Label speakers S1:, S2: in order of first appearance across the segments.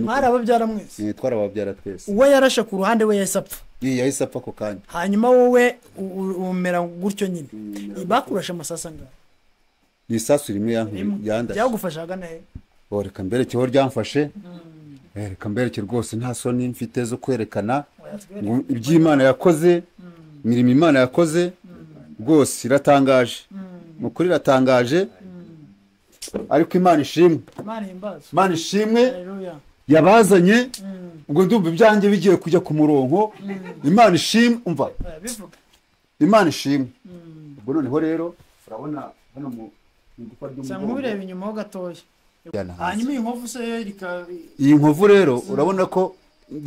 S1: mwari ababyara mwese
S2: Eh, twarababyara twese
S1: uwo yarashe ku ruhande we yahise apfa
S2: Ye, yahise apfa ako kanya
S1: hanyuma wowe u- u- umera gutyo nyine
S2: Mm.
S1: bakurashe amasasu angahe
S2: ni isasu rimwe yank- yandashe
S1: byagufasha ahagana he
S2: Oh, reka mberekeho ryamfashe Eh, reka mbereke rwose nta soni mfite zo kwerekana ngo iby'imana yakoze imirimo imana yakoze rwose iratangaje ni ukuri iratangaje ariko imana ishimwe
S1: imana ihimbaza
S2: imana ishimwe
S1: Hallelujah.
S2: yabazanye ubwo ndumva ibyanjye bigiye kujya ku murongo imana ishimwe umva
S1: Eh, bivuga
S2: imana ishimwe ubwo noneho rero urabona hano mu mu igufwa
S1: usanga
S2: ry'umugongo
S1: nk'ubireba inyuma ho gatoya
S2: Jyana hasi.
S1: hanyuma iyi nkovu se yo rika
S2: iyi nkovu rero urabona ko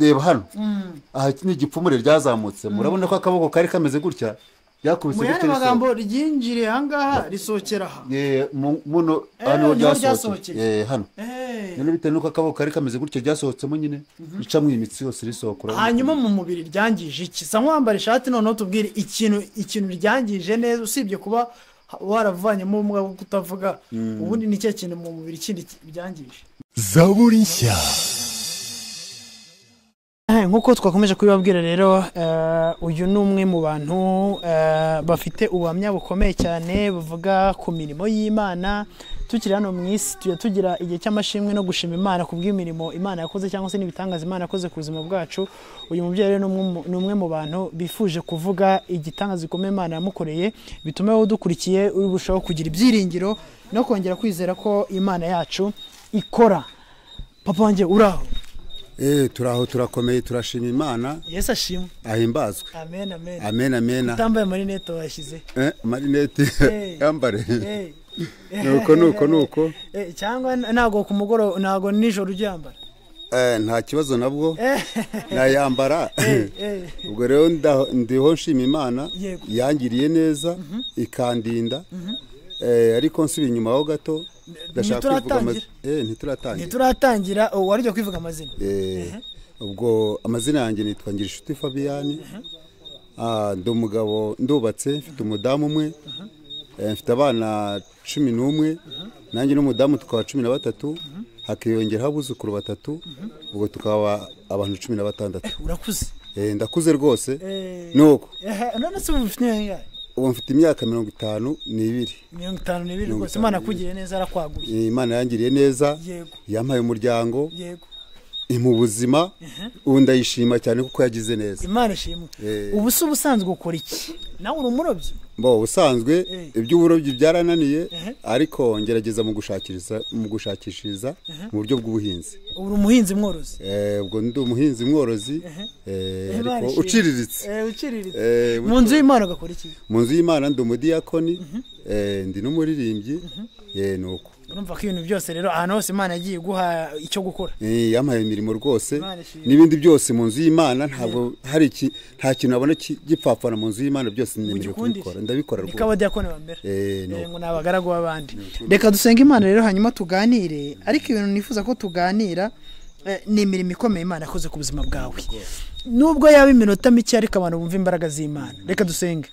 S2: reba hano
S1: Mm.
S2: aha ni igipfumure ryazamutse murabona ko akaboko kari kameze gutya ryakubise
S1: mu yandi magambo ryinjiriye ahangaha risohera aha
S2: Eh, mu- muno
S1: Eh,
S2: hano
S1: niho
S2: ryasohokeye
S1: ryasohokeye.
S2: Eh, hano
S1: Eh.
S2: none bitewe n'uko akaboko kari kameze gutya ryasohotsemo nyine ricamo iyi mitsi yose risohokura
S1: hanyuma mu mubiri ryangije iki sa nk'uwambara ishati noneho tubwire ikintu ikintu ryangije neza usibye kuba ha- waravanyemo ubumuga bwo kutavuga ubundi ni cya kintu mu mubiri kindi ki- byangije
S3: zaburi nshya
S4: Eh, nk'uko twakomeje kubibabwira rero eh, uyu ni umwe mu bantu eh, bafite ubuhamya bukomeye cyane buvuga ku mirimo y'imana tukiri hano mu isi tujya tugira igihe cy'amashimwe no gushima imana ku bw'imirimo imana yakoze cyangwa se n'ibitangaza imana yakoze ku buzima bwacu uyu mubyeyi rero ni umwe mu- ni umwe mu bantu bifuje kuvuga igitangaza gikomeye imana yamukoreye bituma wowe udukurikiye urushaho kugira ibyiringiro no kongera kwizera ko imana yacu ikora papa wanjye uraho
S2: eh turaho turakomeye turashima imana
S1: yesu ashimwe
S2: ahimbazwe
S1: amen amen
S2: amen amena
S1: utambaye amarinete wayashyize
S2: eh marinete
S1: Eh.
S2: yambare
S1: Eh.
S2: nuko nuko nuko
S1: Eh, cyangwa ntabwo ku mugoroba ntabwo nijoro uryambara
S2: Eh, nta kibazo nabwo nayambara ubwo rero nda- ndiho nshima imana
S1: Yego.
S2: yangiriye neza ikandinda Eh, ariko nsubira inyuma ho gato ndashaka kuvuga amaz- Eh, ntituratangira
S1: ntituratangira ubu warujya kwivuga amazina
S2: Eh, ubwo amazina yanjye nitwa ngirinshuti fabiyani Ah, ndi umugabo ndubatse mfite umudamu umwe Eh, mfite abana cumi n'umwe nanjye n'umudamu tukaba cumi na batatu hakiyongeraho abuzukuru batatu ubwo tukaba abantu cumi na batandatu
S1: urakuze
S2: Eh, ndakuze rwose
S1: Eh.
S2: nuko
S1: Eh, none se ubu ufite imyaka ingahe?
S2: ubu mfite imyaka mirongo itanu n'ibiri
S1: mirongo itanu n'ibiri
S2: Mirongo
S1: rwose
S2: itanu
S1: imana
S2: n'ibiri.
S1: akugiriye neza arakwaguye
S2: Eh, imana yangiriye neza
S1: yego
S2: yampaye umuryango
S1: yego
S2: eh, mu buzima ubu ndayishima cyane kuko yagize neza
S1: imana ishimwe
S2: Eh.
S1: ubu se ubusanzwe ukora iki nawe uri umurobyi
S2: bo ubusanzwe
S1: Eh.
S2: iby'uburobyi byarananiye
S1: Ehe.
S2: ariko ngerageza mu gushakiriza mu gushakishiriza mu buryo bw'ubuhinzi
S1: uri umuhinzi mworozi
S2: Eh, ubwo ndi umuhinzi mworozi eh,
S1: Eh,
S2: ariko
S1: barishimye.
S2: uciriritse
S1: Eh, uciriritse
S2: Eh,
S1: mu nzu y'imana ugakora iki
S2: mu nzu y'imana ndi umudiyakoni eh, ndi n'umuririmbyi eh, ni uko
S1: urumva ko ibintu byose rero ahantu hose imana yagiye iguha icyo gukora
S2: Eh, yampaye imirimo rwose
S1: Imana ishimwe.
S2: n'ibindi byose mu nzu y'imana ntabwo hari iki nta kintu nabona ki- gipfapfana mu nzu y'imana byose nemerewe
S1: Ugikundisha.
S2: kubikora ndabikora
S1: niko
S2: rwose
S1: abadiyakoni bambera
S2: Eh, ni
S1: Eh,
S2: uko.
S1: ngo ni abagaragu b'abandi
S4: reka dusenge imana rero hanyuma tuganire ariko ibintu nifuza ko tuganira eh, ni imirimo ikomeye imana yakoze ku buzima bwawe nubwo yaba iminota mike ariko abantu bumva imbaraga z'imana reka dusenge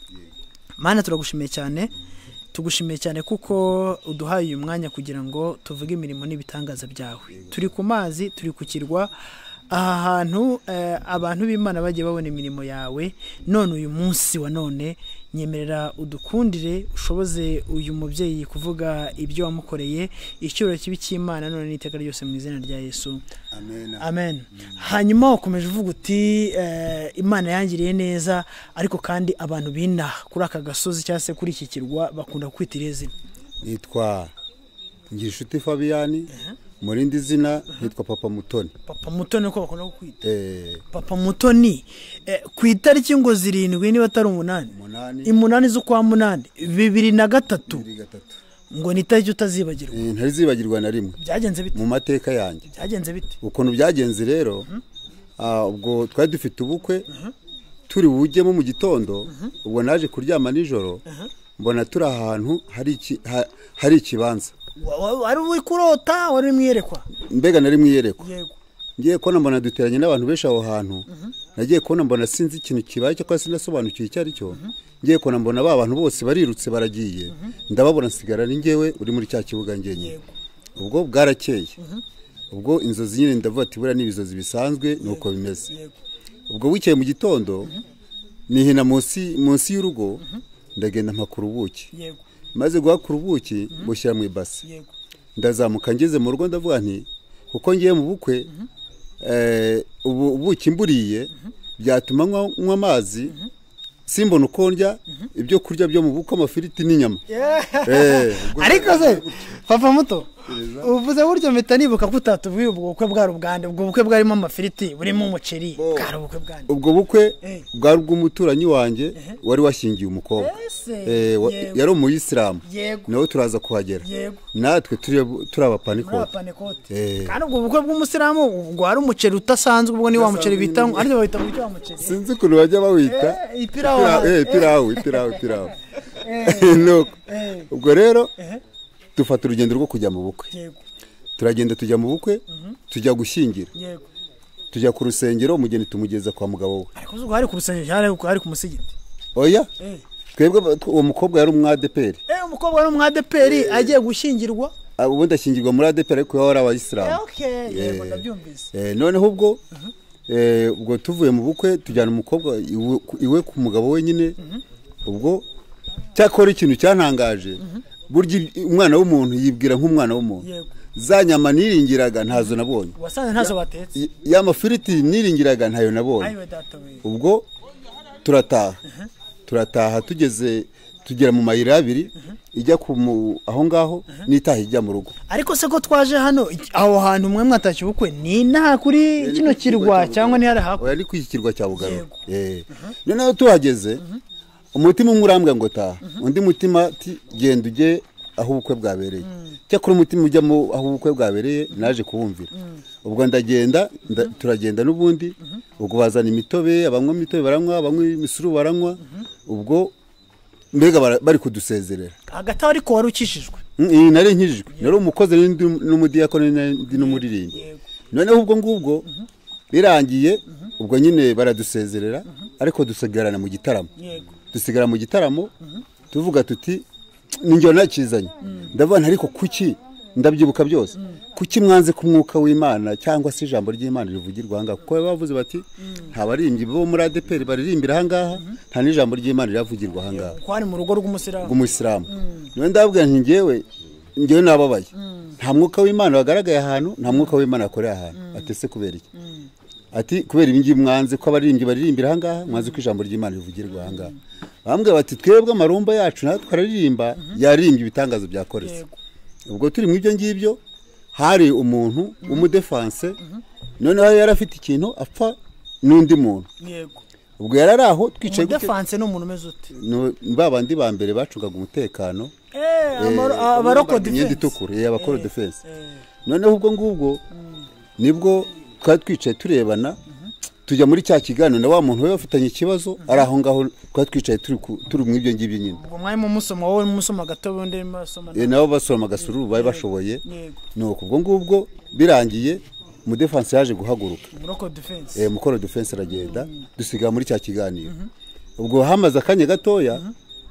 S4: mana turagushimiye cyane tugushimiye cyane kuko uduhaye uyu mwanya kugira ngo tuvuge imirimo n'ibitangaza byawe turi ku mazi turi ku kirwa aha hantu eh, abantu b'imana bagiye babona imirimo yawe none uyu munsi wa none nyemerera udukundire ushoboze uyu mubyeyi kuvuga ibyo wamukoreye icyubahiro kibi cy'imana none n'iteka ryose mu izina rya yesu
S2: Amen.
S4: amen hanyuma wakomeje uvuga uti eh, imana yangiriye neza ariko kandi abantu binaha kuri aka gasozi cyangwa se kuri iki kirwa bakunda kwita iri zina
S2: nitwa ngirinshuti fabiyani mu rindi zina nitwa papa mutoni
S4: papa mutoni uko bakunda kukwita
S2: Eh,
S4: papa mutoni eh, ku itariki ngo zirindwi niba atari umunani
S2: Umunani.
S4: umunani z'ukwa munani bibiri na gatatu
S2: bibiri gatatu.
S4: ngo ni itariki utazibagirwa
S2: Eh, ntarizibagirwa na rimwe
S4: byagenze bite
S2: mu mateka yanjye
S4: byagenze bite
S2: ukuntu byagenze rero ah, ubwo twari dufite ubukwe turi bujyemo mu gitondo ubwo naje kuryama nijoro mbona turi ahantu hari iki- ha- hari ikibanza
S1: Wa- wa- wari uri kurota wari uri mu iyerekwa
S2: mbega nari mu iyerekwa
S1: yego
S2: ngiye kubona mbona duteranye n'abantu benshi aho hantu nagiye kubona mbona sinzi ikintu kibaye cyangwa sinasobanukiwe icyo ari cyo ngiye kubona mbona ba bantu bose barirutse baragiye ndababona nsigara ni ngewe uri muri cya kibuga ngenyine ubwo bwarakeye ubwo inzozi nyine ndavuga ati buriya ni ibizozi bisanzwe ni uko bimeze
S5: yego
S2: ubwo wicaye mu gitondo nihina munsi munsi y'urugo ndagenda mpakura ubuki
S5: yego
S2: maze guhakura ubuki bushyira mu ibase
S5: yego
S2: ndazamuka ngeze mu rugo ndavuga nti kuko ngiye mu bukwe eh, ubu ubuki mburiye byatuma nywa nywa amazi simbona uko ndya ibyo kurya byo mu bukwe amafiriti n'inyama Eh, ubwo-
S4: ariko se papa muto uvuze buryo mpita nibuka ko utatubwiye ubwo bukwe bwari ubwande ubwo bukwe bwarimo amafiriti burimo umuceri bwari ubukwe bwande
S2: ubwo bukwe
S5: Eh.
S2: bwari ubw'umuturanyi wanjye wari washyingiye umukobwa
S5: Ese,
S2: Eh, wa-
S5: yego.
S2: yari umuyisilamu
S5: Yego.
S2: nawe turaza kuhagera
S5: Yego.
S2: natwe turi- turi abapanikote
S5: n'abapanekote
S2: Eh.
S4: kandi ubwo bukwe bw'umusilamu ubwo hari umuceri utasanzwe ubwo ni wa muceri bita
S2: Udasanzwe.
S4: ariko bawita buryo wa muceri
S2: sinzi ukuntu bajya bawita
S4: Eh, ipirawu.
S2: Ipira- eh, ipirawu ipirawu ipirawu nuko ubwo rero dufata urugendo rwo kujya mu bukwe
S5: yego
S2: turagenda tujya mu bukwe tujya gushyingira
S5: yego
S2: tujya ku rusengero umugeni tumugeza kwa mugabo we
S4: ariko ubwo hari ku rusengero hari ku- hari ku musigiti
S2: oya
S5: Eh.
S2: twebwe ba- tw- uwo mukobwa yari umwadeperi
S4: eh umukobwa wari umwadeperi agiye gushyingirwa
S2: Ah, ubundi ashyingirwa muri adeperi ariko we wari abayisilamu
S4: okay yego ndabyumvise
S2: Eh, noneho ubwo eh, ubwo tuvuye mu bukwe tujyana umukobwa iwe- ku- iwe ku mugabo wenyine ubwo cyakora ikintu cyantangaje burya ibi- umwana w'umuntu yibwira nk'umwana w'umuntu
S5: Yego.
S2: za nyama niringiraga ntazo nabonye
S4: wasanze ntazo batetse
S2: Y- ya mafiriti niringiraga ntayo nabonye
S4: ayiwe databuye
S2: ubwo turataha turataha tugeze tugera mu mayira abiri ijya ku mu- aho ngaho n'itaha ijya mu rugo
S4: ariko se ko twaje hano iki- aho hantu mwe mwatashye ubukwe ni inaha kuri kino kirwa cyangwa ni hari hakurya
S2: oya ni ku kirwa cya bugarura Eh. noneho tuhageze umutima umwe urambwira ngo taha undi mutima ati genda ujye aho ubukwe bwabereye cyakora umutima ujya mu aho ubukwe bwabereye naje kuwumvira ubwo ndagenda nda- turagenda n'ubundi ubwo bazana imitobe abanywa imitobe baranywa abanywa imisuru baranywa ubwo mbega bara- bari kudusezerera
S4: hagati aho ariko wari ukishijwe
S2: Mm, iyi nari nkijijwe nari umukozi nari ndi n'umudiyakoni nari ndi n'umuririmbyi noneho ubwo ngubwo birangiye ubwo nyine baradusezerera ariko dusigarana mu gitaramo
S5: yego
S2: dusigara mu gitaramo tuvuga tuti ninjye nakizanye ndabona ariko kuki ndabyibuka byose kuki mwanze ko umwuka w'imana cyangwa se ijambo ry'imana rivugirwa ahangaha kuko baba bavuze bati nta baririmbyi bo muri adeperi baririmbira ahangaha nta n'ijambo ry'imana riravugirwa ahangaha
S4: ko hari mu rugo rw'umusilamu
S2: rw'umuyisilamu niwe ndabwira nti ngewe ngewe nababaye nta mwuka w'imana wagaragaye ahantu nta mwuka w'imana wakoreye ahantu atese kubera iki ati kubera ibingibi mwanze ko abaririmbyi baririmbira ahangaha mwanze ko ijambo ry'imana rivugirwa ahangaha bambwira bati twebwe amarumba yacu natwe araririmba yaririmbye ibitangazo byakoretse ubwo turi mu ibyo ngibyo hari umuntu w'umudefanse noneho yari afite ikintu apfa n'undi muntu
S5: yego
S2: ubwo yari ari aho twicaye gute-
S4: umudefanse ni umuntu umeze ute
S2: no- ba bandi ba mbere bacungaga umutekano
S4: eh amaro-
S2: Eh,
S4: abaroko
S2: bambaye imyenda
S4: defense
S2: itukura eh, abakora defense noneho ubwo ngubwo nibwo twari twicaye turebana tujya muri cya kiganiro na wa muntu we bafitanye ikibazo ari aho ngaho twari twicaye turi ku- turi mu ibyo ngibyo nyine
S4: ubwo mwarimo musoma wowe musoma gato undi arimo arasoma
S2: Eh, nabo basoroma agasururu bari bashoboye
S5: Yego.
S2: nuko ubwo ngubwo birangiye umudefanse yaje guhaguruka
S4: abaroko defense
S2: eh, mukoro defense aragenda dusigara muri cya kiganiro ubwo hamaze akanya gatoya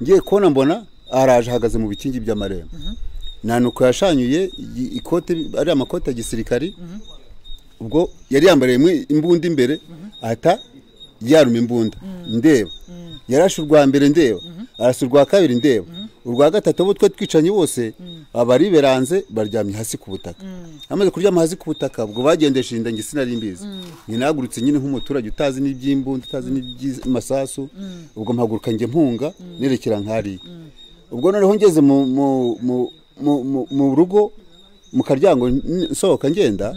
S2: ngiye kubona mbona araje ahagaze mu bikingi by'amarembo nta nuko yashanyuye i- ikote ari amakote ya gisirikari ubwo yari yambariyemo imbunda imbere ahita yaruma imbunda ndeba yarashe urwa mbere ndeba arasa urwa kabiri ndeba urwa gatatu abo twe twicanye bose abariberanze baryamye hasi ku butaka amaze kuryama hasi ku butaka ubwo bagendesheje inda njye sinari mbizi nyina ahagurutse nyine nk'umuturage utazi n'iby'imbunda utazi n'iby'amasasu ubwo mpaguruka njye mpunga nerekera nk'ariya ubwo noneho ngeze mu- mu- mu- mu- mu- mu rugo mu karyango n- nsohoka ngenda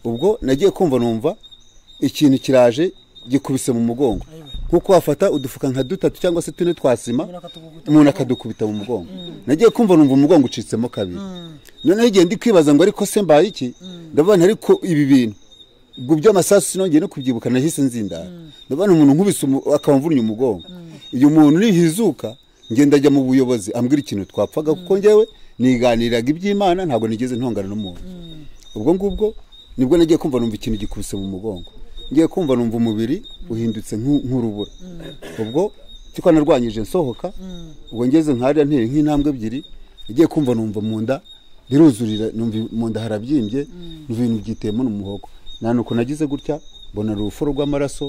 S2: ubwo nagiye kumva numva ikintu kiraje gikubise mu mugongo nkuko wafata udufuka nka dutatu cyangwa se tune twa sima umuntu akadukubita mu mugongo nagiye kumva numva umugongo ucitsemo kabiri noneho igihe ndi kwibaza ngo ariko se mbaye iki ndabona ariko ibi bintu ubwo by'amasasu sinongeye no kubyibuka nahise nzindara ndabona umuntu nkubise umu- akaba amvunnye umugongo uyu muntu nihizuka ngenda ajya mu buyobozi ambwira ikintu twapfaga kuko njyewe niganiraga iby'imana ntabwo nigeze ntongana n'umuntu ubwo ngubwo nibwo nagiye kumva numva ikintu gikubise mu mugongo ngiye kumva numva umubiri uhindutse nk'u- nk'urubura ubwo cyiko narwanyije nsohoka ubwo ngeze nkariya ntera nk'intambwe ebyiri nagiye kumva numva mu nda biruzurira numva mu nda harabyimbye numva ibintu byiteyemo n'umuhogo nta nuko nagize gutya mbona urufo rw'amaraso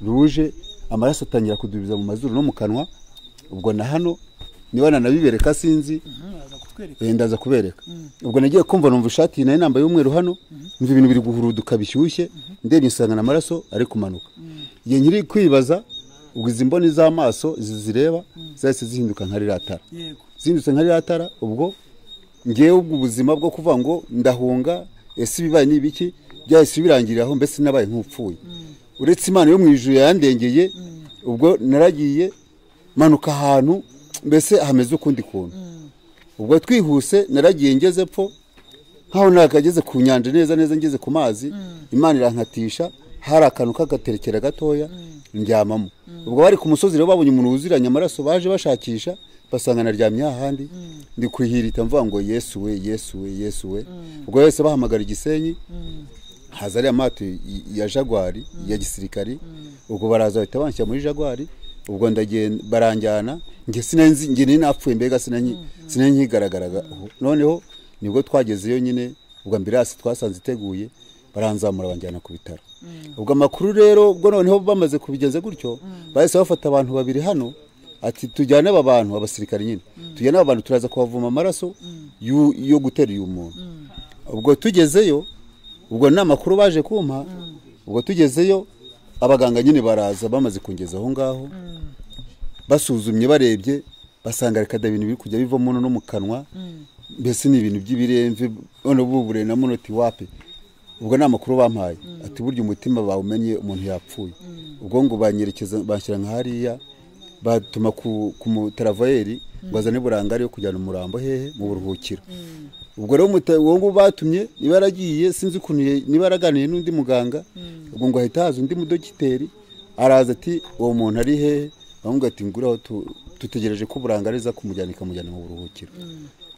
S2: ruje amaraso atangira kudubiza mu mazuru no mu kanwa ubwo na hano niba nanabibereka sinzi
S4: baza kutwereka
S2: eh, ndaza kubereka ubwo nagiye kumva numva ishati nayo nambaye y'umweru hano numva ibintu biri guhuruduka bishyushye ndebye nsanga n'amaraso ari kumanuka igihe nkiri kwibaza ubwo izi mboni z'amaso izi zireba zahise zihinduka nka ririya tara
S4: yego
S2: zindutse nka ririya tara ubwo ngewe ubwo ubuzima bwo kuvuga ngo ndahunga ese ibibaye ni ibiki byahise birangirira aho mbese nabaye nk'upfuye uretse imana yo mu ijuru yandengeye ubwo naragiye manuka ahantu mbese hameze ukundi kuntu ubwo twihuse naragiye ngeze pfo nkaho nakageze ku nyanja neza neza ngeze ku mazi imana irankatisha hari akantu k'agaterekera gatoya ndyamamo ubwo bari ku musozi rero babonye umuntu wuziranye amaraso baje bashakisha basanga naryamye hahandi ndi kuhirita mvuga ngo yesu we yesu we yesu we ubwo wese bahamagara igisenyi haza ariya mato ya jagwari ya gisirikari ubwo baraza bahita banshyira muri jagwari ubwo ndagenda baranjyana njye sinanzi njye nari napfuye mbega sinanyi sinanyi nkigaragaraga noneho nibwo twagezeyo nyine ubwo ambirasi twasanze iteguye baranzamura banjyana ku bitaro ubwo amakuru rero ubwo noneho bamaze kubigenza gutyo bahise bafata abantu babiri hano ati tujyane aba bantu abasirikari nyine tujyane aba bantu turaza kubavoma amaraso yu- yo gutera uyu muntu ubwo tugezeyo ubwo ni amakuru baje kumpa ubwo tugezeyo abaganga nyine baraza bamaze kungeza aho ngaho basuzumye barebye basanga reka da ibintu biri kujya bivamo no mu kanwa mbese ni ibintu by'ibiremve none ubu bure na munoti wapi ubwo ni amakuru bampaye ati burya umutima bawumenye umuntu yapfuye ubwo ngo banyerekeza banshyira nka hariya batuma ku, ku mutaravayeri ngo azane burangare yo kujyana umurambo hehe mu buruhukiro ubwo rero umuta- uwo nguwo batumye niba yaragiye sinzi ukuntu ye- niba yaraganiye n'undi muganga ubwo ngo ahita haza undi mudogiteri araza ati uwo muntu ari hehe bamubwira ati nguraho tu- dutegereje ko burangare iza kumujyana ikamujyana mu buruhukiro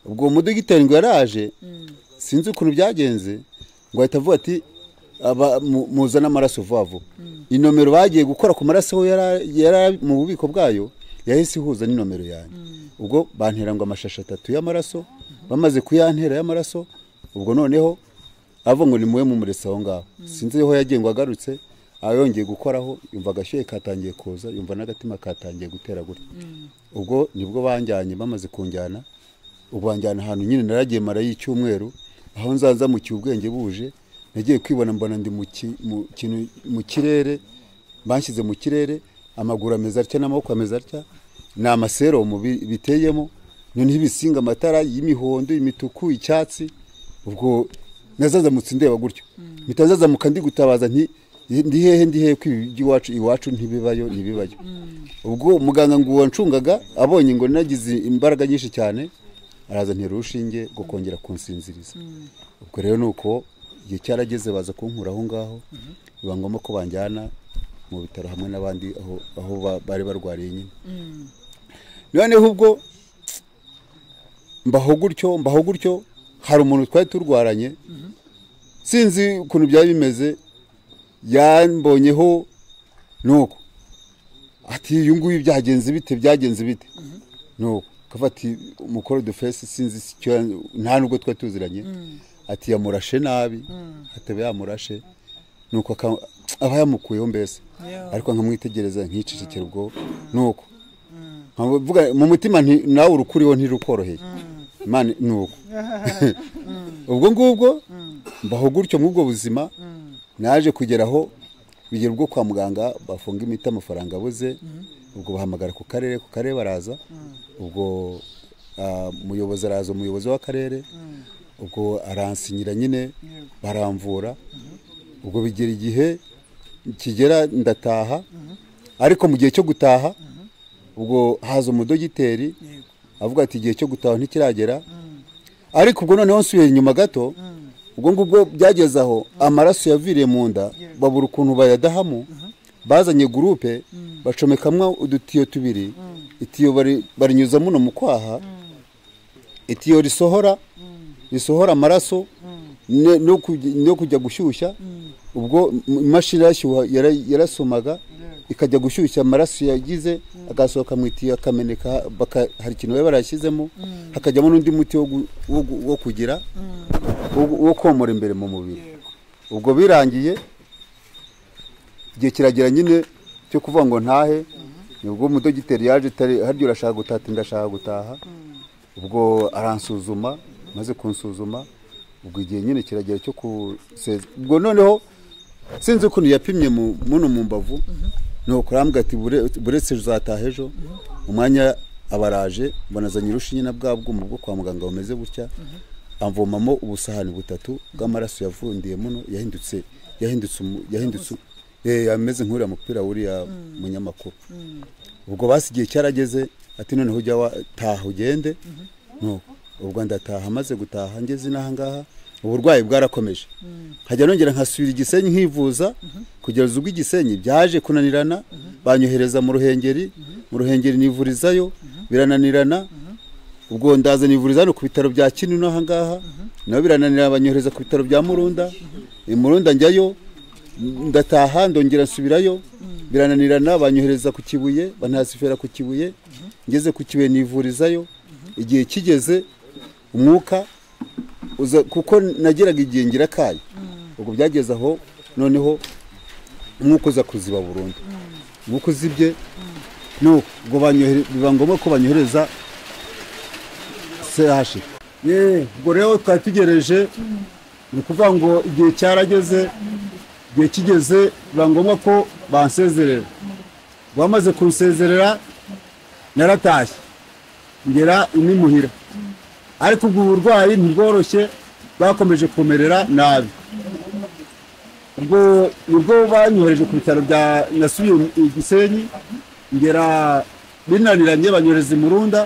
S2: ubwo uwo mudogiteri ngo yaraje sinzi ukuntu byagenze ngo ahita avuga ati aba- mu- muzane amaraso vuba vuba inomero bagiye gukora ku maraso we yara- yari mu bubiko bwayo yahise ihuza n'inomero yanjye ubwo bantera ngo amashashi atatu y'amaraso bamaze kuyantera y'amaraso ubwo noneho avuga ngo nimuwe mumurese aho ngaho sinzi aho yagiye ngo agarutse ayongeye gukoraho yumva agashyuhe katangiye kuza yumva n'agatima katangiye gutera gutya ubwo nibwo banjyanye bamaze kunjyana ubanjyana ahantu nyine naragiye marayo icyumweru aho nzaza mu ubwenge buje nagiye kwibona mbona ndi mu ki- mu kintu- mu kirere banshyize mu kirere amaguru ameze atya n'amaboko ameze atya ni amaseromu bi- biteyemo noneho ibisinga amatara y'imihondo imituku icyatsi ubwo nazazamutse ndeba gutyo mpita nzazamuka ndi gutabaza nti ndi hehe ndi hehe ko ibi by'iwacu iwacu ntibibayo ntibibayo ubwo muganga ngo wancungaga abonye ngo nagize imbaraga nyinshi cyane araza ntera urushinge rwo kongera kunsinziriza ubwo rero ni uko igihe cyarageze baza kunkura aho ngaho biba ngombwa ko banjyana mu bitaro hamwe n'abandi aho aho ba- bari barwariye nyine noneho ubwo mbaho gutyo mbaho gutyo hari umuntu twari turwaranye sinzi ukuntu byari bimeze yambonyeho nuko ati uyu nguyu byagenze bite byagenze bite nuko akavuga ati umukoro de fesi sinzi icyo ya- nta nubwo twari tuziranye ati yamurashe nabi ataba yamurashe nuko aka- aba yamukuyeho mbese
S4: Yeah.
S2: ariko nkamwitegereza nkicecekera ubwo nuko nkavuga mu mutima nti nawe urukuriho ntirukoroheye imana ni uko ubwo ngubwo mbaho gutyo muri ubwo buzima naje kugeraho bigera ubwo kwa muganga bafunga imiti amafaranga abuze ubwo bahamagara ku karere ku karere baraza ubwo ah, umuyobozi araza umuyobozi w'akarere ubwo aransinyira nyine baramvura ubwo bigera igihe kigera ndataha ariko mu gihe cyo gutaha ubwo haza umudogiteri avuga ati igihe cyo gutaha ntikiragera ariko ubwo noneho nsubiye inyuma gato ubwo ngubwo byageze aho amaraso yaviriye mu nda babura ukuntu bayadahamo bazanye gurupe bacomekamwo udutiyo tubiri itiyo bari- barinyuza muno mu kwaha itiyo risohora risohora amaraso ne- no kujya- no kujya gushyushya ubwo imashini yarashyuha yara- yarasomaga ikajya gushyushya amaraso yagize agasohoka mu itiyo akameneka baka- hari ikintu baba barashyizemo hakajyamo n'undi muti wo gu- wo gu- wo kugira wo gu- wo komora imbere mu mubiri ubwo birangiye igihe kiragera nyine cyo kuvuga ngo ntahe nibwo umudogiteri yaje utari- harya urashaka gutaha ati ndashaka gutaha ubwo aransuzuma maze kunsuzuma ubwo igihe nyine kiragera cyo kuseza ubwo noneho sinzi ukuntu yapimye mu- muno mu mbavu nuko arambwira ati "Bure- buretse ejo uzataha ejo umwanya abaraje banazanye urushinge na bwa bwuma bwo kwa muganga bumeze gutya amvomamo ubusahani butatu bw'amaraso yavundiye muno yahindutse yahindutse umu- yahindutse umu- eh, ameze nk'uriya mupira wuriya munyamakuru ubwo basi igihe cyarageze ati noneho ujya wa- taha ugende No, ubwo ndataha maze gutaha ngeze inaha ngaha uburwayi bwarakomeje nkajya nongera nkasubira i gisenyi nkivuza kugeza ubwo i gisenyi byaje kunanirana banyohereza mu ruhengeri mu ruhengeri nivurizayo birananirana ubwo ndaza nivuriza hano ku bitaro bya kinino aha ngaha nabo birananira banyohereza ku bitaro bya murunda i murunda njyayo ndataha ndongera nsubirayo birananirana banyohereza ku kibuye bantasifera ku kibuye ngeze ku kibuye nivurizayo igihe kigeze umwuka uza kuko nageraga igihe ngira kayo ubwo byageze aho noneho umwuka uza kuziba burundu umwuka uzibye nuko ubwo banyohere- biba ngombwa ko banyohereza sehashi ubwo rero twari tugereje ni ukuvuga ngo igihe cyarageze igihe kigeze biba ngombwa ko bansezerera ubwo bamaze kunsezerera naratashye ngera inimuhira ariko ubwo uburwayi ntibworoshye bwakomeje kumerera nabi ubwo nibwo banyohereje ku bitaro bya nasubiye i gisenyi ngera binaniranye banyohereza i murunda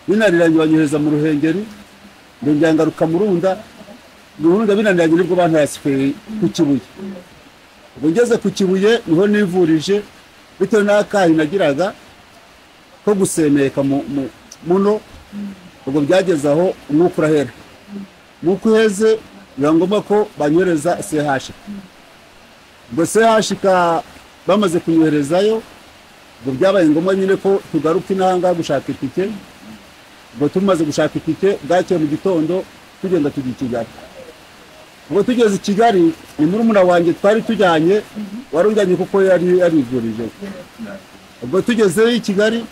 S2: binaniranye banyohereza mu ruhengeri ndongera ngaruka murunda murunda binaniranye nibwo bantarasiferi ku kibuye ubwo ngeze ku kibuye niho nivurije bitewe n'akayi nagiraga ko gusemeka mu- mu- muno ubwo byageze aho umwuka urahera umwuka uheze biba ngombwa ko banyohereza sehashi ubwo sehashika bamaze kunyoherezayo ubwo byabaye ngombwa nyine ko tugaruka intanga gushaka itike ubwo tumaze gushaka itike bwakeye mu gitondo tugenda tujya i kigali ubwo tugeze i kigali ni muri umuna wanjye twari tujyanye wari ujyanye kuko yari yarivurije ubwo tugezeyo i kigali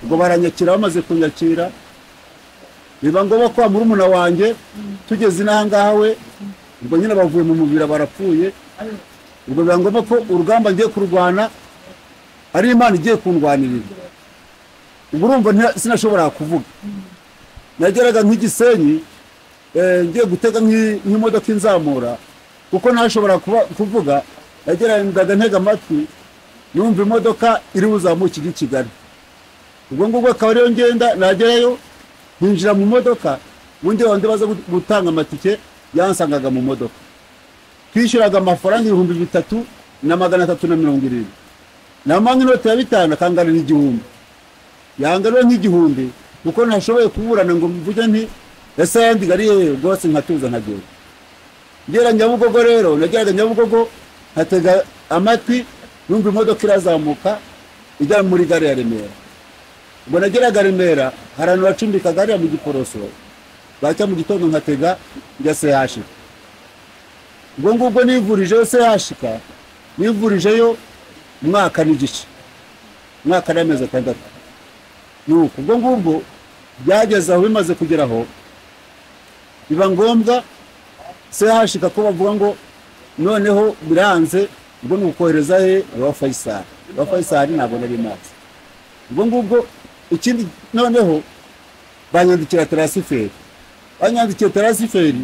S2: ubwo baranyakira bamaze kunyakira biba ngombwa ko wa murumuna wanjye tugeze inaha ngaha we ubwo nyine bavuye mu mubira barapfuye ubwo biba ngombwa ko urugamba ngiye kurwana ari imana igiye kundwanirira ubwo urumva nta- sinashobora kuvuga nageraga nk'igisenyi eh, ngiye gutega nk'i- nk'imodoka inzamura kuko ntashobora kuba- kuvuga nageraga ntega amatwi numva imodoka iri buzamuke ijya i kigali ubwo ngubwo akaba ariyo ngenda nagerayo nkinjira mu modoka ubundi wandi baza gut- gutanga amatike yansangaga mu modoka twishyuraga amafaranga ibihumbi bitatu na magana atatu na mirongo irindwi namanga inoti ya bitanu akangarira igihumbi yangarura nk'igihumbi kuko ntashoboye kuburana ngo mvuge nti ese yandigari hehe rwose nkatuza nkagenda ngera nyabugogo rero nageraga nyabugogo nkatega amatwi numva imodoka irazamuka ijya muri gare ya remera ubwo nageraga remera hari ahantu bacumbikaga hariya mu giporoso bwacya mu gitondo nkatega njya sehashika ubwo ngubwo nivurijeyo sehashika nivurijeyo umwaka n'igice umwaka n'amezi atandatu nuko ubwo ngubwo byageze aho bimaze kugeraho biba ngombwa sehashika ko bavuga ngo noneho biranze ubwo ni ukohereza he wa fayisari wa fayisari ntabwo nari mazi ubwo ngubwo ikindi noneho banyandikira tarasiferi banyandikiye tarasiferi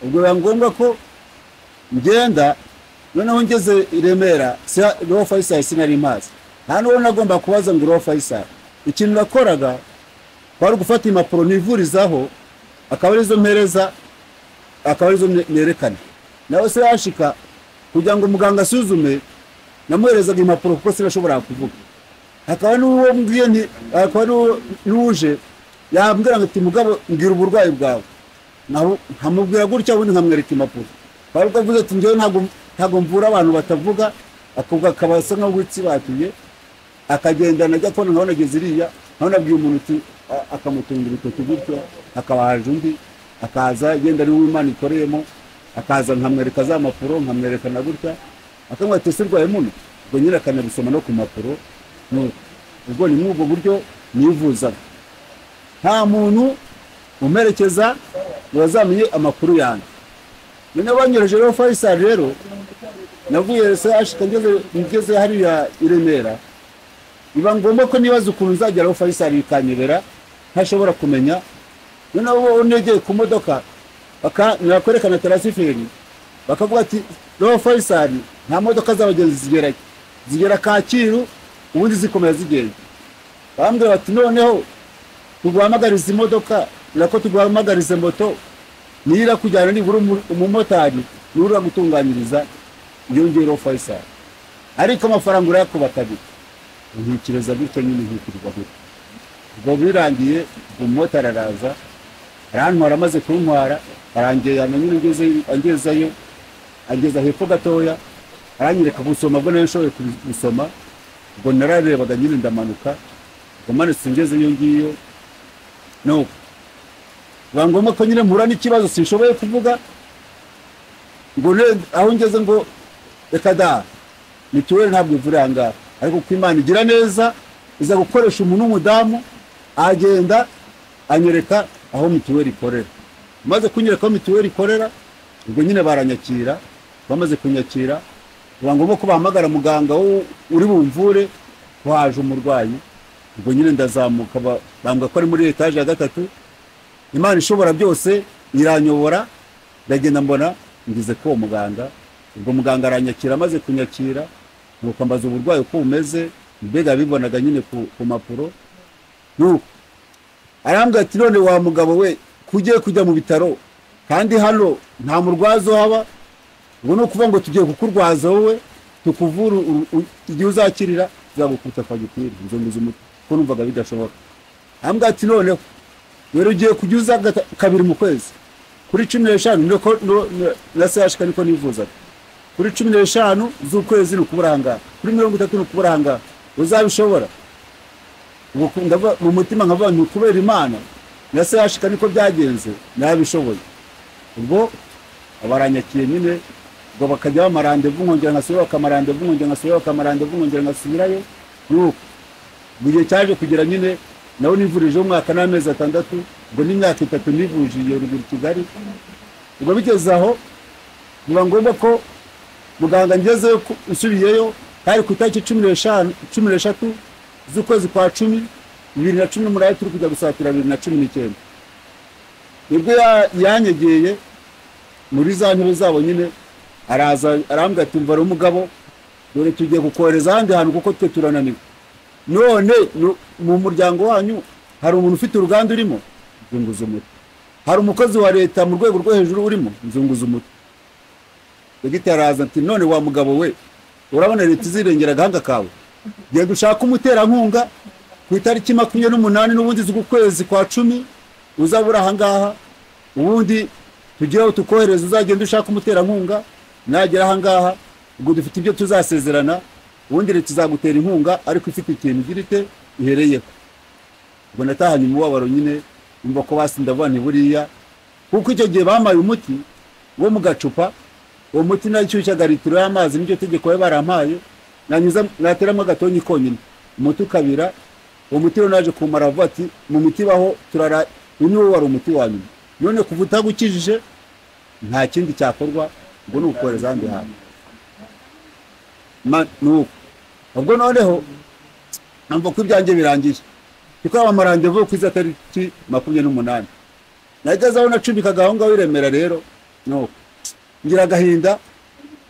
S2: ubwo biba ngombwa ko ngenda noneho ngeze i remera siha- roho fayisari sinari mazi nta n'uwo nagomba kubaza ngo roho fayisari ikintu nakoraga kwari ugufata impapuro nivurizaho akaba arizo mpereza akaba arizo ne- nerekana nawe se yashika kugira ngo muganga asuzume namuherezaga impapuro kuko sinashobora kuvuga hakaba n'uwo mbwiye nti hakaba n'uwo- n'uje yambwira ngo ati mugabo mbwira uburwayi bwawe naho nkamubwira gutya ubundi nkamwereka impapuro bari bwavuze ati njyewe ntabwo ntabwo mvura abantu batavuga akubwo akaba asa nkaho witsibatuye akagendana ajya kubona nkabona ageze iriya nkabona abwiye umuntu uti a- akamutunga urutoki gutyo akabahaje undi akaza yenda ari uw'imana ikoreyemo akaza nkamwereka za mpapuro nkamwereka na gutya akamwita ese rwaye muno ubwo nyine akanabisoma no ku mpapuro Ni- ubwo ni muri ubwo buryo nivuzaga nta muntu umerekeza ngo yazamenye amakuru yanjye noneho banyoreje rero fayisari rero navuye sehashika ngeze ngeze hariya i remera biba ngombwa ko nibaza ukuntu nzageraho fayisari ikanyobera ntashobora kumenya noneho bo negeye ku modoka baka nibakwereka na tarasiferi bakavuga ati roho fayisari nta modoka z'abagenzi zigera zigera kacyiru ubundi zikomeza zigenda barambwira bati noneho tuguhamagarize imodoka nako tuguhamagarize moto niyo irakujyana nibura umu- umumotari niwe uragutunganyiriza yongeyeho fayisari ariko amafaranga urayakuba kabiri nkikiriza gutyo nyine nkikirirwa gutyo ubwo birangiye umumotari araza arantwara amaze kuntwara arangirana nyine ngeze- angezayo angeza hepfo gatoya aranyereka gusoma ubwo nayo nshoboye kubi- gusoma ubwo nararebaga nyine ndamanuka ubwo manutse ngezeyo ngiyo nuko biba ngombwa ko nyine mpura n'ikibazo sinshoboye kuvuga ngo ne- aho ngeze ngo reka da mituweli ntabwo ivura aha ngaha ariko uko imana igira neza iza gukoresha umuntu w'umudamu agenda anyereka aho mituweli ikorera maze kunyereka aho mituweli ikorera ubwo nyine baranyakira bamaze kunyakira biba ngombwa ko bahamagara muganga wo- uri bumvure ko haje umurwayi ubwo nyine ndazamuka ba- bambwira ko ari muri etaje ya gatatu imana ishobora byose iranyobora ndagenda mbona ngize ko uwo muganga ubwo muganga aranyakira amaze kunyakira nuko ambaza uburwayi uko bumeze mbega bibonaga nyine ku, ku mpapuro nuko arambwira ati none wa mugabo we kugiye kujya mu bitaro kandi hano nta murwaza uhaba ubu ni ukuvuga ngo tugiye kukurwaza wowe tukuvura u- u- igihe uzakirira tuzagukuta fagitire nzunguza umutwe ko numvaga bidashoboka arambwira ati noneho rero ugiye kujya uza gata- kabiri mu kwezi kuri cumi n'eshanu niko no- no- na sehashika niko nifuzaga kuri cumi n'eshanu z'ukwezi ni ukubura ahangaha kuri mirongo itatu ni ukubura ahangaha uzabishobora Ubwo ku- ndavuga- mu mutima nkavuga ni ukubera imana na sehashika niko byagenze nabishoboye ubwo abaranyakiye nyine ngo bakajya bamarandevu nkongera nkasubirayo bakamarandevu nkongera nkasubirayo bakamarandevu nkongera nkasubirayo nuko mu gihe cyaje kugera nyine nawe nivurijeho umwaka n'amezi atandatu ubwo n'imyaka itatu nivuje iyo ruguru kigali ubwo bigeze aho biba ngombwa ko muganga ngezeyo ku- nsubiyeyo hari ku itariki cumi n'eshanu cumi n'eshatu z'ukwezi kwa cumi bibiri na cumi n'umunani turi kujya gusatira bibiri na cumi n'icyenda nibwo ya- yanyegeye muri za ntebe zabo nyine araza arambwira ati mva rero mugabo dore tugiye kukohereza ahandi hantu kuko twe turananiwe none nu- mu muryango wanyu hari umuntu ufite uruganda urimo nzunguza umutwe hari umukozi wa leta mu rwego rwo hejuru urimo nzunguza umutwe dogiteri araza ati none wa mugabo we urabona leta izirengera agahanga kawe genda ushake umuterankunga ku itariki makumyabiri n'umunani n'ubundi z'ukwezi kwa cumi uzabura ahangaha ubundi tugeho tukohereza uzagenda ushaka umuterankunga nagera ahangaha ubwo dufite ibyo tuzasezerana ubundi leta izagutera inkunga ariko ifite ikintu igira ite ihereyeho ubwo natahanye umubabaro nyine numva ko basi ndavuga nti buriya kuko icyo gihe bamaye umuti wo mu gacupa uwo muti nashyushyaga litiro y'amazi n'iryo tegeko bari barampaye nanyuza nateramo agatonyi konyine umuti ukabira uwo muti rero naje kumara avuga ati mu miti baho turara uyu niwo wari umuti wa nyuma none kuva utagukijije nta kindi cyakorwa ngo ni ukohereza ahandi hantu Ma- ni uko ubwo noneho numva ko ibyanjye birangiye kuko aba amarandevu ku iza tariki makumyabiri n'umunani nageze aho nacumbikaga aho ngaho i remera rero nuko ngira agahinda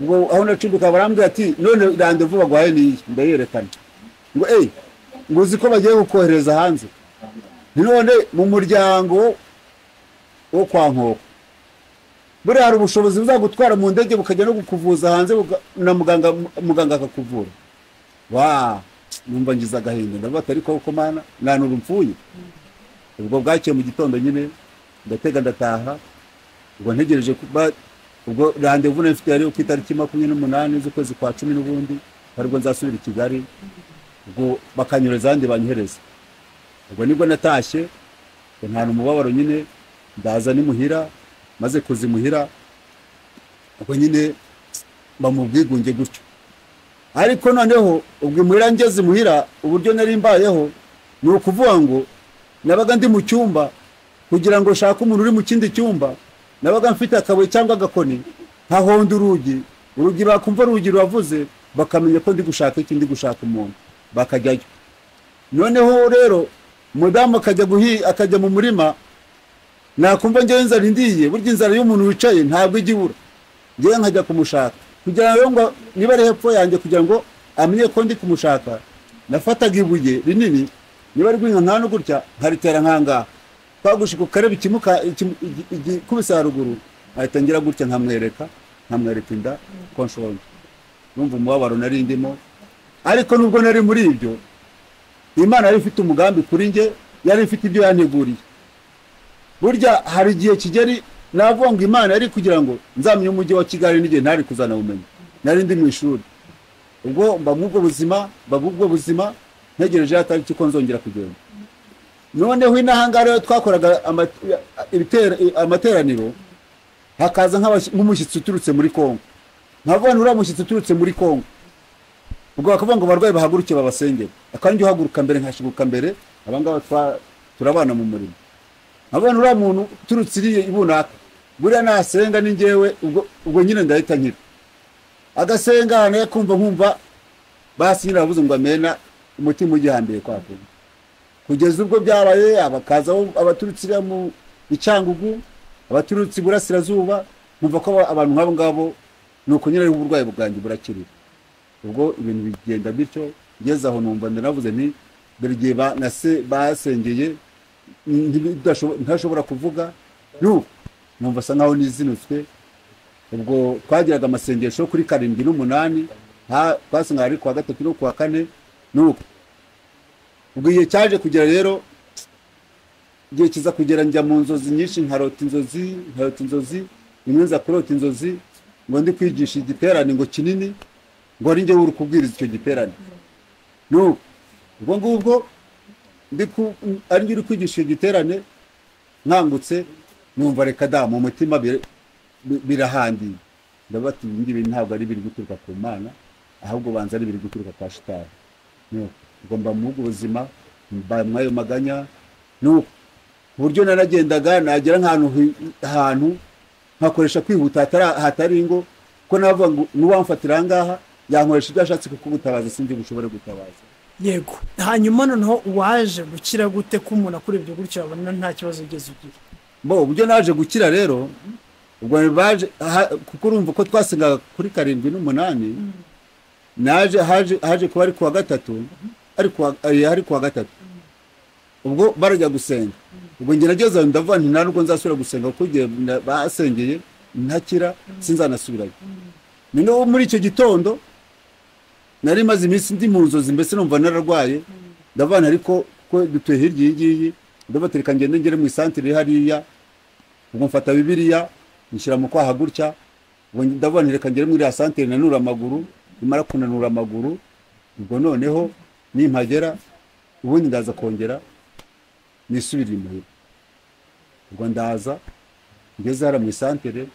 S2: ngo aho nacumbika barambwira ati none randevu baguhaye niyi ndayerekana ngo eyi ngo uzi ko bagiye kukohereza hanze Ni none mu muryango wo kwa nkoko buriya hari ubushobozi buzagutwara mu ndege bukajya no kukuvuza hanze buga- na muganga muganga akakuvura wa numva ngize agahinda ndavuga ati ariko koko mana mwanura mfuye ubwo bwakeye mu gitando nyine ndatega ndataha ubwo ntegereje ko ba- ubwo randevu nafite yari ku itariki makumyabiri n'umunani z'ukwezi kwa cumi n'ubundi aribwo nzasubira i kigali ubwo bakanyureza ahandi banyohereza ubwo nibwo natashye ntana umubabaro nyine ndaza n'imuhira maze kuza imuhira ubwo nyine mba mu bwigunge gutyo ariko noneho ubwo imuhira ngeze imuhira uburyo nari mbayeho ni ukuvuga ngo nabaga ndi mu cyumba kugira ngo nshake umuntu uri mu kindi cyumba nabaga mfite akabuye cyangwa agakoni nkahonda urugi urugi bakumva urugi ruravuze bakamenya ko ndi gushaka iki ndi gushaka umuntu bakajyayo noneho rero umudamu akajya guhi akajya mu murima nakumva ngewe inzara indiye burya inzara y'umuntu wicaye ntabwo ijya ibura ngewe nkajya kumushaka kugira ngo ngo niba ari hepfo yanjye kugira ngo amenye ko ndi kumushaka nafataga ibuye rinini niba ari guhinga no gutya nkaritera nkangaha twagushika ukareba ikimuka ikikubise haruguru ahita ngira gutya nkamwereka nkamwereka inda ko nshonje numva umubabaro nari ndimo ariko nubwo nari muri ibyo imana yari ifite umugambi kuri njye yari ifite ibyo yanteguriye burya hari igihe kigeri navuga ngo imana yari kugira ngo nzamenye umujyi wa kigali n'igihe ntari kuzana ubumenyi nari ndi mu ishuri ubwo mba mw'ubwo buzima mba mw'ubwo buzima ntegereje yatariki ko nzongera kugenda noneho inaha ngaha rero twakoraga amateraniro hakaza nk'umushyitsi uturutse muri kongo nkavuga uriya mushyitsi uturutse muri kongo ubwo bakavuga ngo abarwayi bahaguruke babasengere akanjye uhaguruka mbere nkashyiguka mbere abangaba turabana mu murimo nkabona uriya muntu uturutse iriya ibunaka buriya nasenga ni ngewe ubwo nyine ndahita nkira agasenga ahantu yakumva nkumva basi nyine aravuze ngo amena umutima ugihambiriye kwa kuntu kugeza ubwo byabaye abakaza abaturutse iriya mu icyangugu abaturutse iburasirazuba nkumva ko abantu nk'abo ngabo ni uko nyine ariho uburwayi bwanjye burakirira ubwo ibintu bigenda bityo ngeze aho numva ndanavuze nti buri gihe basengeye ntashobora kuvuga numva asa nkaho nizinutswe ubwo twagiraga amasengesho kuri karindwi n'umunani twasengaga ari kuwa gatatu no kuwa kane n'uku ubwo igihe cyaje kugera rero igihe kiza kugera njya mu nzozi nyinshi nkarota inzozi nkarota inzozi rimwe nza kurota inzozi ngo ndi kwigisha igiterane ngo kinini ngo ari njyewe uri kubwiriza icyo giterane n'ubu ubwo ngubwo ari njye uri kwigisha icyo giterane nkangutse numva reka da mu mutima birahandiye ndabati ibi ngibi ntabwo ari ibiri guturuka ku mana ahubwo banza ari ibiri guturuka kwa shitani ubwo mba mu buzima mba mw'ayo maganya nuko ku buryo nanagendaga nagera nk'ahantu nkakoresha kwihuta hatari ingo ko navuga ngo n'uwamfatira aha ngaha yankoresha ibyo ashatse kuko gutabaza sinzi bushobore gutabaza
S4: yego hanyuma noneho waje gukira gute ko umuntu akurebye gutya abona nta kibazo ugeze ugira
S2: mbo uburyo naje gukira rero ubwo baje kuko urumva ko twasengaga kuri karindwi n'umunani naje haje kuba ari kuwa gatatu ari kuwa gatatu ubwo barajya gusenga ubwo njye nageze ndavuga nti nta nubwo nzasubira gusenga kuko igihe basengeye ntakira sinzanasubirayo noneho muri icyo gitondo nari maze iminsi ndi mu nzozi mbese numva nararwaye ndavana ariko ko dutuye hirya iyi ngiyi ndabatereka ngende ngere mu isantire hariya ubwo mfata bibiriya nshyira mu kwaha gutya ubwo ndavana reka ngere muri iriya santire nanura amaguru nimara kunanura amaguru ubwo noneho nimpagera ubundi ndaza kongera nisubirire imuhira ubwo ndaza ngeze hariya mu isantere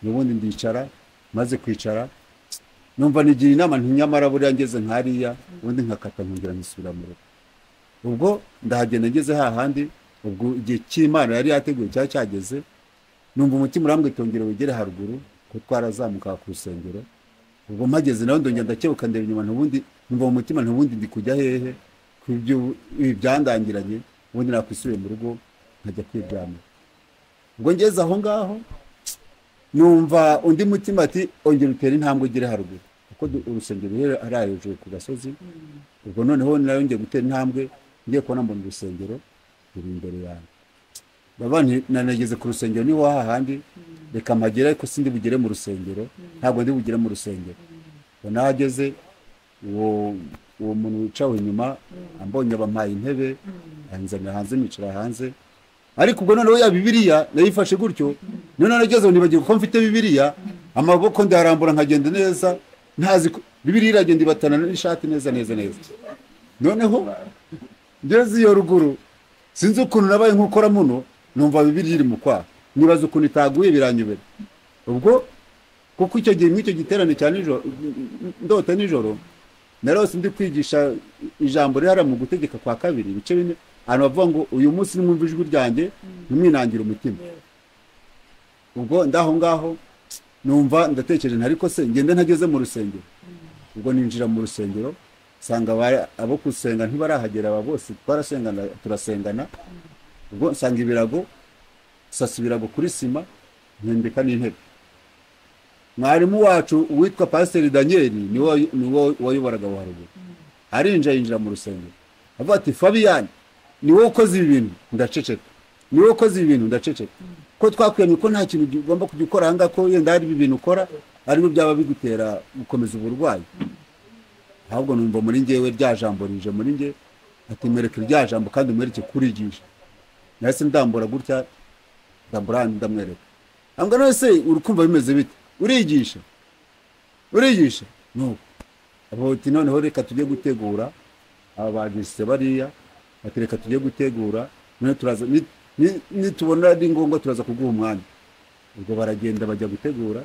S2: n'ubundi ndicara maze kwicara numva nigira inama ntinyamara buriya ngeze nkariya ubundi nkakata nkongera nisubira mu rugo ubwo ndahagenda ngeze hahandi ubwo igihe cy'imana yari yateguye cyari cyageze numva umutima urambwitongera wegere haruguru ko twarazamukaga ku rusengero ubwo mpageze nawe ndongera ndakebuka ndeba inyuma ntubundi numva mu mutima ntubundi ndi kujya hehe ku ibyo byandangiranye ubundi nakwisubiye mu rugo nkajya kwiryamira ubwo ngeze aho ngaho numva undi mutima ati ongera utere intambwe ugere haruguru kuko urusengero ari hejuru ku gasozi ubwo noneho nawe ngiye gutera intambwe ngiye kubona mbona urusengero ruri imbere yanjye nanageze ku rusengero niho hahandi reka mpagere ariko sindi bugere mu rusengero ntabwo ndi bugere mu rusengero nahageze uwo uwo muntu wicawe inyuma ambonye abampaye intebe anzanira hanze nicara hanze ariko ubwo noneho ya bibiriya nayifashe gutyo noneho nageze ngo nibagiwe ko mfite bibiriya amaboko ndayarambura nkagenda neza ntazi ko bibiriya iragenda ibatana n'ishati neza neza neza noneho ngeze iyo ruguru sinzi ukuntu nabaye nk'ukora muno numva bibiriya iri mu kwaha nibaza ukuntu itaguye biranyobera ubwo kuko icyo gihe mw'icyo giterane cya nijoro ndota nijoro narose ndi kwigisha ijambo rihara mu gutegeka kwa kabiri ibice bine abantu bavuga ngo uyu munsi nimwumva ijwi ryanjye ntimwinangire umutima ubwo ndaho ngaho numva ndatekereje nta ariko se ngende ntageze mu rusengero ubwo ninjira mu rusengero nsanga aba- abo gusenga ntibarahagera aba bose twarasengana turasengana ubwo nsanga ibirago sasa ibirago kuri sima mpindika n'intebe mwarimu wacu uwitwa pasiteri daniyeli niwe niwe wayoboraga wa haruguru arinjira yinjira mu rusengero avuga ati fabiyani niwe ukoze ibi bintu ndaceceka niwe ukoze ibi bintu ndaceceka ko twakwemye ko nta kintu ugomba kujya ukora ahangaha ko yenda hari ibi bintu ukora aribyo byaba bigutera gukomeza uburwayi ahubwo numva muri ngewe rya jambo rije muri nge ati mwereke rya jambo kandi mwereke kurigisha nahise ndambura gutya ndambura hano ndamwereka ambwa none se uri kumva bimeze bite urigisha urigisha nuko abo ati noneho reka tujye gutegura aba bagise bariya ati reka tujye gutegura none turaza ni- ni- nitubona ari ngombwa turaza kuguha umwanya ubwo baragenda bajya gutegura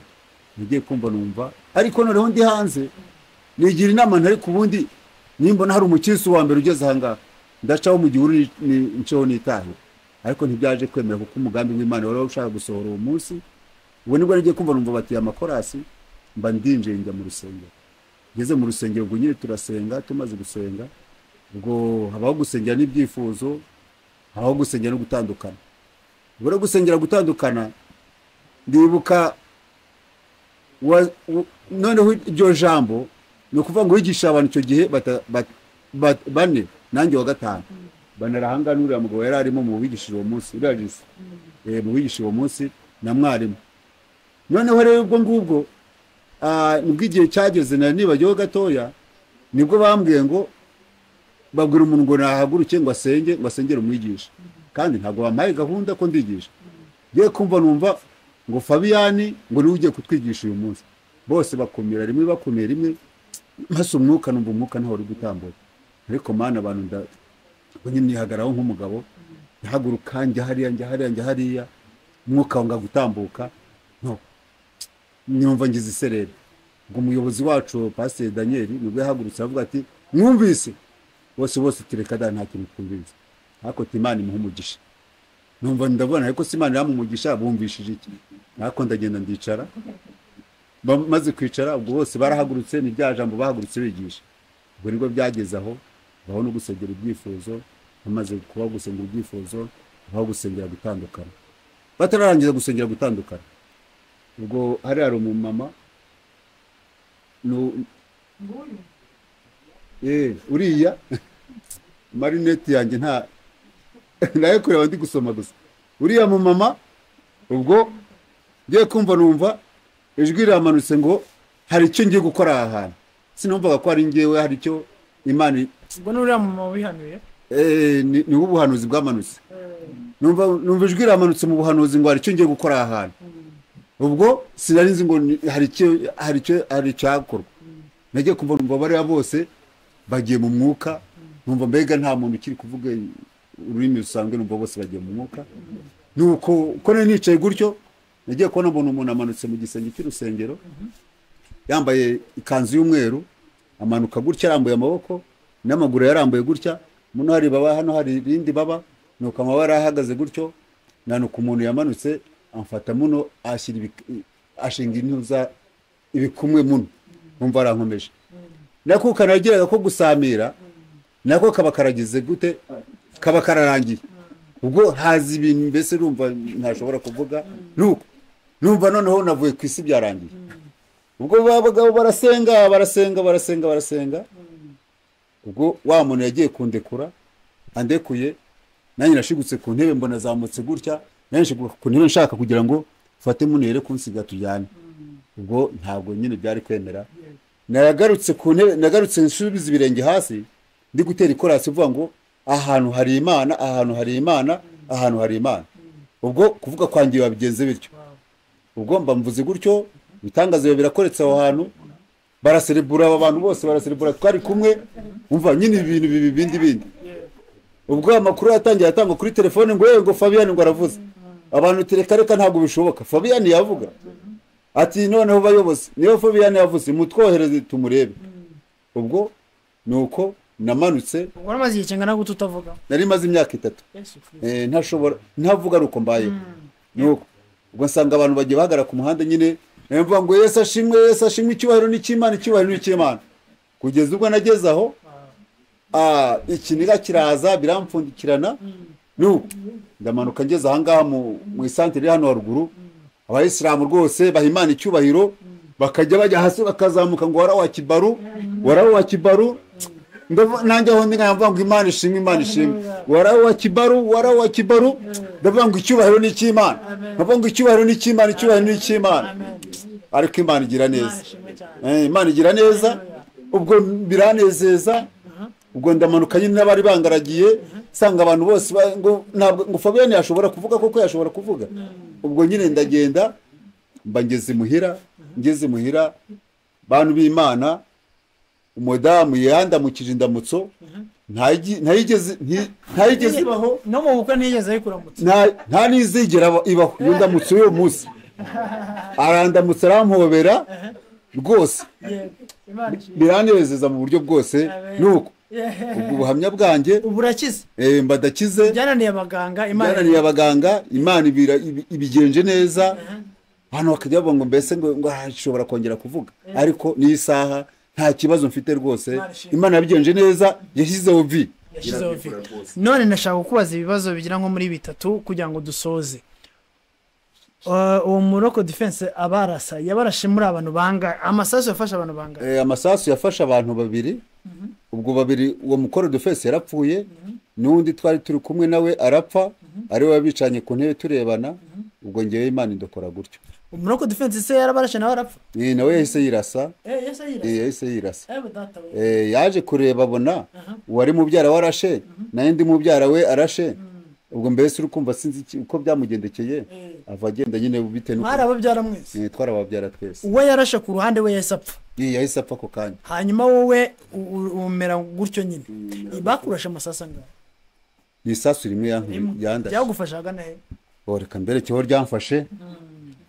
S2: nagiye kumva numva ariko noneho ndi hanze nigira inama ntari ku bundi nimbona hari umukirisi wa mbere ugeze ahangaha ndacaho mu gihuru ni- ni- nceho nitahira ariko ntibyaje kwemera kuko umugambi w'imana wari ushaka gusohora uwo munsi ubu nibwo nagiye kumva numva bati amakorasi mba ndinjiye njya mu rusengero ngeze mu rusengero ubwo nyine turasenga tumaze gusenga ubwo habaho gusengera n'ibyifuzo habaho gusengera no gutandukana ubwo rero gusengera gutandukana ndibuka wa- u- noneho iryo jambo ni ukuvuga ngo wigisha abantu icyo gihe bata- bat- bat- bane nanjye wa gatanu banera ahangaha n'uriya mugabo yari arimo mu bigishije uwo munsi uriya jisi eh, mu bigishije uwo munsi na mwarimu noneho rero ubwo ngubwo ah, nibwo igihe cyageze nari nibagiwe gatoya nibwo bambwiye ngo babwira umuntu ngo nahaguruke ngo asenge ngo asengere umwigisha kandi ntabwo bampaye gahunda ko ndigisha ngiye kumva numva ngo fabiyani ngo niwe ugiye kutwigisha uyu munsi bose bakumira rimwe bakumira rimwe maze umwuka numva umwuka ntaho uri gutambuka ariko mana abantu nda- ubwo nyine nihagararaho nk'umugabo nhaguruka njya hariya njya hariya njya hariya umwuka wanga gutambuka no nyumva ngize isereri ngo umuyobozi wacu pasiteri daniyeli nibwo yahagurutse aravuga ati mwumvise bose bose tureka da nta kintu twumvise ariko ati imana imuha umugisha numva ndabona ariko se imana umugisha bumvishije iki ariko ndagenda ndicara bamaze kwicara ubwo bose barahagurutse ni rya jambo bahagurutse bigisha ubwo nibwo byageze aho baho no gusengera ibyifuzo bamaze kuba gusengera ibyifuzo baho gusengera gutandukana batararangiza gusengera gutandukana ubwo hariya hari umumama nu- Eh, uriya marinete yanjye nta nayo kureba ndi gusoma gusa uriya mumama ubwo ngiye kumva numva ijwi riramanutse ngo hari icyo ngiye gukora aha hantu sinumvaga ko ari ngewe hari icyo imana
S4: ubwo n'uriya mumama wihanuye
S2: eh, ni ni wo ubuhanuzi bwamanutse numva numva ijwi riramanutse mu buhanuzi ngo hari icyo ngiye gukora aha hantu ubwo sinari nzi ngo ni- hari icyo hari icyo hari icyakorwa nagiye kumva numva bariya bose bagiye mu mwuka numva mbega nta muntu ukiri kuvuga ururimi rusanzwe numva bose bagiye mu mwuka nuko uko nari nicaye gutyo nagiye kubona mbona umuntu amanutse mu gisenge cy'urusengero yambaye ikanzu y'umweru amanuka gutya arambuye amaboko n'amaguru yarambuye gutya muno hari baba hano hari irindi baba nuko amabara ahagaze gutyo nanuka umuntu yamanutse amfata muno ashyira ibik- ashinga intuza ibikumwe muno numva arankomeje nako kanageraga ko gusamira nako kaba karagize gute kaba kararangiye ubwo haza ibintu mbese numva ntashobora kuvuga nuko numva noneho navuye ku isi byarangiye ubwo babagabo barasenga barasenga barasenga barasenga ubwo wa muntu yagiye kundekura andekuye nanjye nashigutse ku ntebe mbona azamutse gutya nanjye nshiguka ku ntebe nshaka kugira ngo mfate muno yere kunsiga tujyane ubwo ntabwo nyine byari kwemera nagarutse ku ntebe nagarutse nsubiza ibirenge hasi ndi gutera ikorasi uvuga ngo ahantu hari imana ahantu hari imana ahantu hari imana ubwo kuvuga kwanjye wabigenze bityo ubwo mba mvuze gutyo ibitangaza biba birakoretse aho hantu baraserebura aba bantu bose baraserebura twari kumwe umva nyine ibintu bibi bindi bindi ubwo amakuru yatangiye atangwa kuri telefone ngo yewe ngo fabiyani ngo aravuze abantu tereka reka ntabwo bishoboka fabiyani yavuga ati noneho bayobozi niyo fabiyani yavuze mutwohereze tumurebe ubwo ni uko namanutse
S4: ubwo waramaze igihe kingana gute utavuga
S2: nari maze imyaka itatu Eh, ntashobora ntavuga ari uko mbayeho ni uko ubwo nsanga abantu bagiye bahagarara ku muhanda nyine nayo mvuga ngo yesu ashimwe yesu ashimwe icyubahiro ni icy'imana icyubahiro ni icy'imana kugeza ubwo nageze aho ah, ikiniga kiraza birampfundikirana nuko ndamanuka ngeze ahangaha mu mu isantere iri hano haruguru abayisilamu rwose baha imana icyubahiro bakajya bajya hasi bakazamuka ngo warawa kibaru warawa kibaru ndavu- nanjye aho ndi nkavuga ngo imana ishimwe imana ishimwe warawa kibaru warawa kibaru ndavuga ngo icyubahiro ni icy'imana ndavuga ngo icyubahiro ni icy'imana icyubahiro ni icy'imana ariko imana igira neza Eh, imana igira neza ubwo biranezeza ubwo ndamanuka nyine n'abari bangaragiye nsanga abantu bose ba- ngo ntabwo ngo fabiyani yashobora kuvuga koko yashobora kuvuga ubwo nyine ndagenda mba ngeze imuhira ngeze imuhira bantu b'imana umudamu yandamukije indamutso ntayigi- ntayigeze nti- ntayigeze ibaho
S4: no mu bukwe ntiyigeze ayikuramutsa
S2: nta nta n'izigera aba- ibaho iyo ndamutso y'uwo munsi arandamutse arampobera rwose
S4: yego imana ishimwe
S2: biranezeza mu buryo bwose nuko ubwo buhamya bwanjye
S4: ubu urakize
S2: eh, mbadakize
S4: byananiye abaganga imana
S2: byananiye abaganga imana ibira- ibi- ibigenje neza hano bakajya bavuga ngo mbese ngo ngo ah, nshobora kongera kuvuga ariko n'iyi saha nta kibazo mfite rwose
S4: Imana ishimwe.
S2: imana yabigenje neza yashyizeho vi
S4: yashyizeho viga none nashaka kukubaza ibibazo bigira nko muri bitatu kugira ngo dusoze Uh, uwo muroko defense abarasa yabarashe muri abantu banga amasasu yafashe abantu banga
S2: Eh, amasasu yafashe abantu babiri ubwo babiri uwo mukoro dufese yarapfuye n'undi twari turi kumwe nawe arapfa ariwe wabicanye ku ntebe turebana ubwo ngewe imana indokora gutyo
S4: umuroko defense se yarabarashe nawe arapfa
S2: Eh, nawe yahise yirasa
S4: eh yese yirasa
S2: Eh, yahise yirasa
S4: eh data we
S2: Eh, yaje kureba abona uwari mubyara we arashe nayo undi mubyara we arashe ubwo mbese uri kumva sinzi iki- uko byamugendekeye ava agenda nyine bitewe
S4: mwari
S2: n'uko
S4: ababyara mwese
S2: Eh, twarababyara twese
S4: uwo yarashe ku ruhande we yahise apfa
S2: Eh, yahise apfa ako kanya
S4: hanyuma wowe u- u- umera gutyo nyine bakurashe amasasu angahe
S2: ni isasu rimwe yank- yandashe
S4: byagufashaga nahe
S2: Oh, reka mberekeho ryamfashe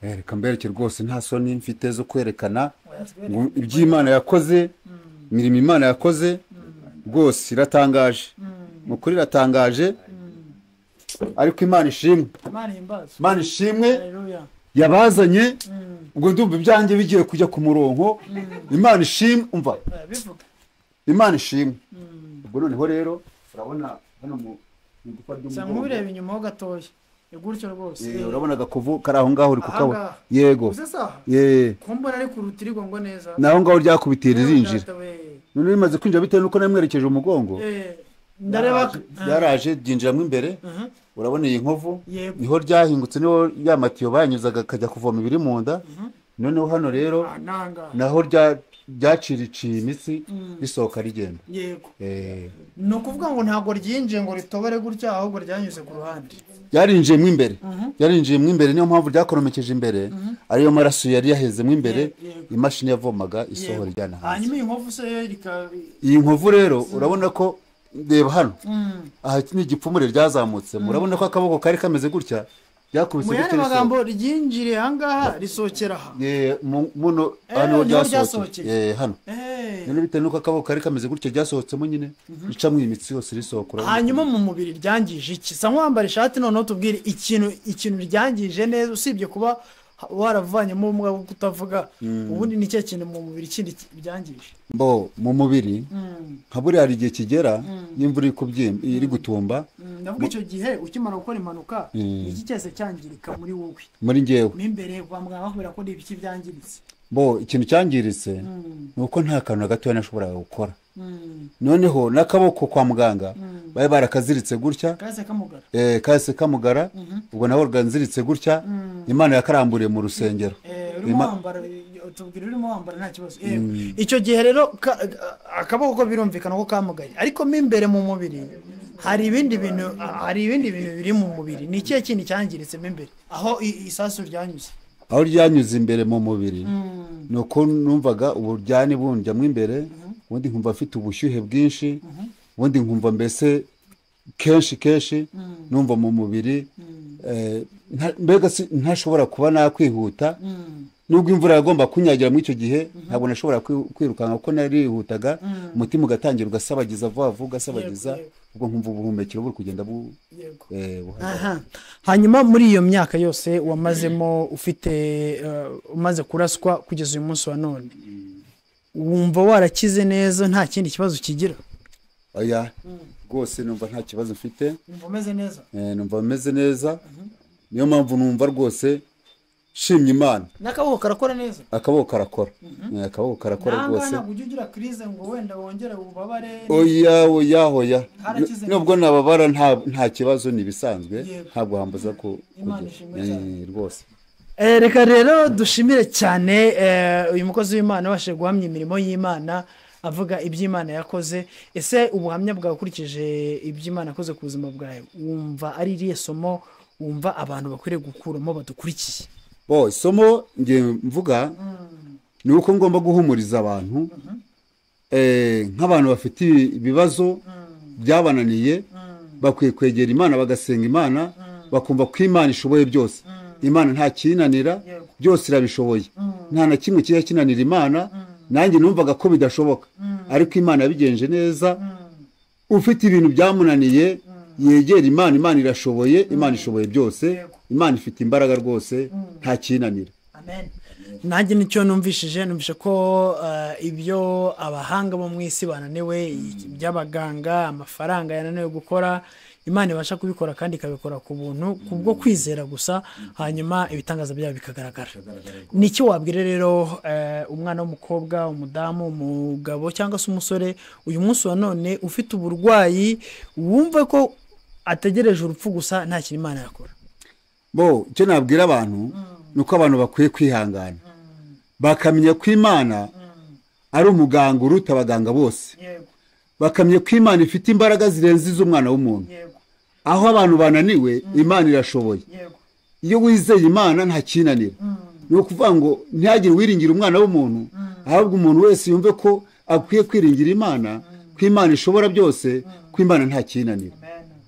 S2: Eh, reka mbereke rwose nta soni mfite zo kwerekana ngo iby'imana yakoze imirimo imana yakoze rwose iratangaje ni ukuri iratangaje ariko imana ishimwe
S4: imana ihimbaza
S2: imana ishimwe
S4: haleluya
S2: yabazanye ubwo ndumva ibyanjye bigiye kujya ku murongo imana ishimwe umva
S4: Eh, bivuga
S2: imana ishimwe ubwo noneho rero urabona hano mu mu icupa ry'umugongo.
S4: nsanga ubireba inyuma ho gatoya ni gutyo rwose
S2: Eh, urabona agakovu kari aho ngaho uri kukabona
S4: Aha ngaha.
S2: yego
S4: uze saha
S2: Eh.
S4: kumbona ari ku rutirigongo neza
S2: naho ngaho ryakubitiye
S4: Yewe
S2: ririnjira
S4: data we.
S2: none rimaze kwinjira bitewe n'uko namwerekeje umugongo
S4: Eh, ndareba
S2: ryaraje ryinjiramo imbere urabona iyi nkovu
S4: Yego.
S2: niho ryahingutse niho ya matiyo bayanyuzaga akajya kuvoma ibiri mu nda noneho hano rero
S4: Ah, nanga
S2: naho rya- ryaciriciye imitsi risohoka rigenda
S4: yego
S2: Eh,
S4: ni ukuvuga ngo ntabwo ryinjiye ngo ritobere gutya ahubwo ryanyuze ku ruhande
S2: ryarinjiyemo imbere ryarinjiyemo imbere niyo mpamvu ryakoromekeje imbere ariyo maraso yari yahezemo imbere
S4: Yego.
S2: imashini yavomaga
S4: Yego.
S2: isohora ijyana hanze
S4: hanyuma iyi nkovu se yo rika
S2: iyi nkovu rero urabona ko reba hano aha ni igipfumure ryazamutse murabona ko akaboko kari kameze gutya ryakubise
S4: mu
S2: gutya
S4: yandi
S2: risohoka.
S4: magambo ryinjiriye ahangaha risohera aha
S2: Eh, mu- muno hano
S4: niho
S2: ryasohokeye
S4: ryasohokeye.
S2: Eh, hano
S4: Eh,
S2: none bitewe n'uko akaboko kari kameze gutya ryasohotsemo nyine ricamo iyi mitsi yose risohoka urabona.
S4: hanyuma mu mubiri ryangije iki sa nkwambara ishati noneho tubwire ikintu ikintu ryangije neza usibye kuba ha- waravanyemo ubumuga bwo kutavuga ubundi ni cya kintu mu mubiri kindi ki- byangije
S2: mbo mu mubiri nka buriya hari igihe kigera iyo imvura iri kubyimba iri gutumba
S4: ndavuga icyo gihe ukimara gukora impanuka iki cyose cyangirika muri wowe
S2: muri ngewe
S4: mo imbere kwa muganga bakubwira ko ibiki byangiritse
S2: bo ikintu cyangiritse ni uko nta kantu na gatoya nashoboraga gukora noneho n'akaboko kwa muganga bari barakaziritse gutya
S4: kaze kamugara
S2: eh, kahise kamugara ubwo nawe rwanziritse gutya imana yakaramburiye mu rusengero
S4: Eh, urimo
S2: Ima-
S4: wambara eh, tubwira urimo wambara nta kibazo Eh, icyo gihe rero ka- akaboko ko birumvikana ko kamugaye ariko mo imbere mu mubiri hari ibindi bintu hari ibindi bintu biri mu mubiri ni ikihe kintu cyangiritsemo imbere aho i- isasu ryanyuze
S2: aho ryanyuze imbere mu mubiri ni uko numvaga uburyani bundjyamo imbere ubundi nkumva afite ubushyuhe bwinshi ubundi nkumva mbese kenshi kenshi numva mu mubiri eh, nta- mbega si- ntashobora kuba nakwihuta nubwo imvura yagomba kunyagira muri icyo gihe ntabwo nashobora kwi- kwirukanka kuko narihutaga umutima ugatangira ugasabagiza vuba vuba ugasabagiza
S4: Yego,
S2: ubwo nkumva ubuhumekero buri kugenda bu- eh, buhagaze
S4: aha hanyuma muri iyo myaka yose wamazemo ufite eh, umaze kuraswa kugeza uyu munsi wa none wumva warakize neza nta kindi kibazo kigira
S2: oya rwose numva nta kibazo mfite
S4: wumva umeze neza
S2: Eh, numva meze neza niyo mpamvu numva rwose nshimye imana
S4: n'akaboko karakora neza
S2: akaboko karakora Eh, akaboko karakora
S4: ntabwo
S2: rwose
S4: ntabwo ujya ugira kirize ngo wenda wongere ububabare
S2: oya oya oya
S4: Harakize
S2: N- nubwo nababara nta nta kibazo ni ibisanzwe
S4: Yego.
S2: ntabwo hambuza ku
S4: Imana
S2: kugira.
S4: ishimwe
S2: Eh,
S4: cyane.
S2: rwose
S4: Eh, reka rero dushimire cyane eh, uyu mukozi w'imana wabashije guhamya imirimo y'imana avuga iby'imana yakoze ese ubuhamya bwawe ukurikije iby'imana yakoze ku buzima bwawe wumva ari irihe somo wumva abantu bakwiriye gukuramo badukurikiye
S2: bo isomo ngiye mvuga ni uko ngomba guhumuriza abantu eh, nk'abantu bafite ibibazo byabananiye bakwiye kwegera imana bagasenga imana bakumva ko imana ishoboye byose imana nta kinanira byose irabishoboye nta na kimwe kijya kinanira imana nanjye numvaga ko bidashoboka ariko imana yabigenje neza ufite ibintu byamunaniye yegera imana imana irashoboye imana ishoboye byose imana ifite imbaraga rwose nta kinanira
S4: amen nanjye nicyo numvishije numvise ko eh, ibyo abahanga bo mu isi bananiwe iby'abaganga amafaranga yananiwe gukora imana ibasha kubikora kandi ikabikora ku buntu kubwo kwizera gusa hanyuma ibitangaza byayo bikagaragara ni iki wabwira rero eh, umwana w'umukobwa umudamu umugabo cyangwa se umusore uyu munsi wa none ufite uburwayi wumva ko ategereje urupfu gusa nta kintu imana yakora
S2: bo icyo nabwira abantu ni uko abantu bakwiye kwihangana bakamenya ko imana ari umuganga uruta abaganga bose
S4: yego
S2: bakamenya ko imana ifite imbaraga zirenze iz'umwana w'umuntu
S4: yego
S2: aho abantu bananiwe imana irashoboye
S4: yego
S2: iyo wizeye imana nta kinanira ni ukuvuga ngo ntihagire wiringira umwana w'umuntu ahubwo umuntu wese yumve ko akwiye kwiringira imana ko imana ishobora byose ko imana nta kinanira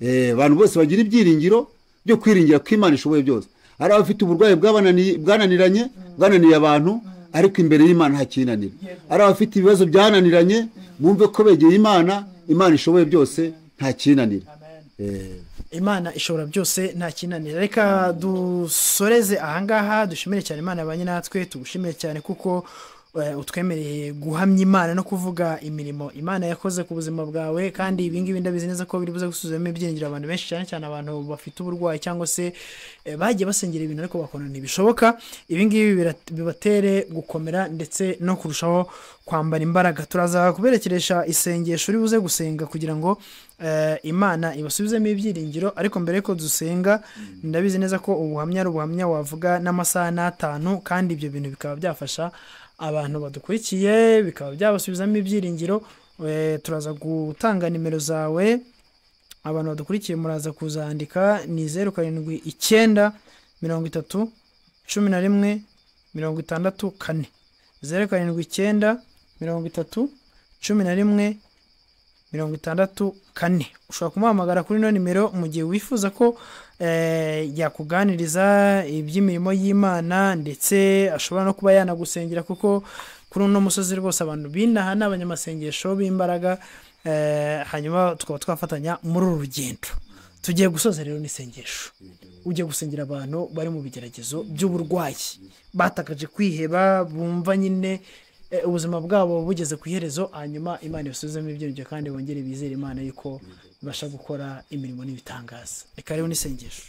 S2: Eh, abantu bose bagira ibyiringiro byo kwiringira ko imana ishoboye byose hari abafite uburwayi bwabananiye- bwananiranye bwananiye abantu ariko imbere y'imana nta kinanira hari abafite ibibazo byananiranye bumve ko begeye imana imana ishoboye byose nta kinanira Eh,
S4: imana ishobora byose nta kinanira reka dusoreze ahangaha dushimire cyane imana yabanye natwe tugushimire cyane kuko eh, utwemereye guhamya imana no kuvuga imirimo imana yakoze ku buzima bwawe kandi ibingibi ndabizi neza ko biri buze gusuzumamo ibyiringiro abantu benshi cyane cyane abantu bafite uburwayi cyangwa se eh, bagiye basengera ibintu ariko bakona ntibishoboka ibingibi birat- bibatere gukomera ndetse no kurushaho kwambara imbaraga turaza kuberekeresha isengesho uri buze gusenga kugira ngo eh, imana ibasubizemo ibyiringiro ariko mbere yuko dusenga ndabizi neza ko ubuhamya ari ubuhamya wavuga n'amasaha n'atanu kandi ibyo bintu bikaba byafasha abantu badukurikiye bikaba byabasubizamo ibyiringiro Eh, turaza gutanga nimero zawe abantu badukurikiye muraza kuzandika ni zeru karindwi icyenda mirongo itatu cumi na rimwe mirongo itandatu kane zeru karindwi icyenda mirongo itatu cumi na rimwe mirongo itandatu kane ushobora kumuhamagara kuri ino nimero mu gihe wifuza ko eh, yakuganiriza iby'imirimo y'imana ndetse ashobora no kuba yanagusengera kuko kuri uno musozi rwose abantu binaha ni abanyamasengesho b'imbaraga eh, hanyuma tukaba twafatanya muri uru rugendo tugiye gusoza rero n'isengesho ujye gusengera abantu bari mu bigeragezo by'uburwayi batakaje kwiheba bumva nyine eh, ubuzima bwabo bugeze ku iherezo hanyuma imana ibasuzemo ibyiringiro kandi bongere bizere imana yuko ibasha gukora imirimo n'ibitangaza reka rero n'isengesho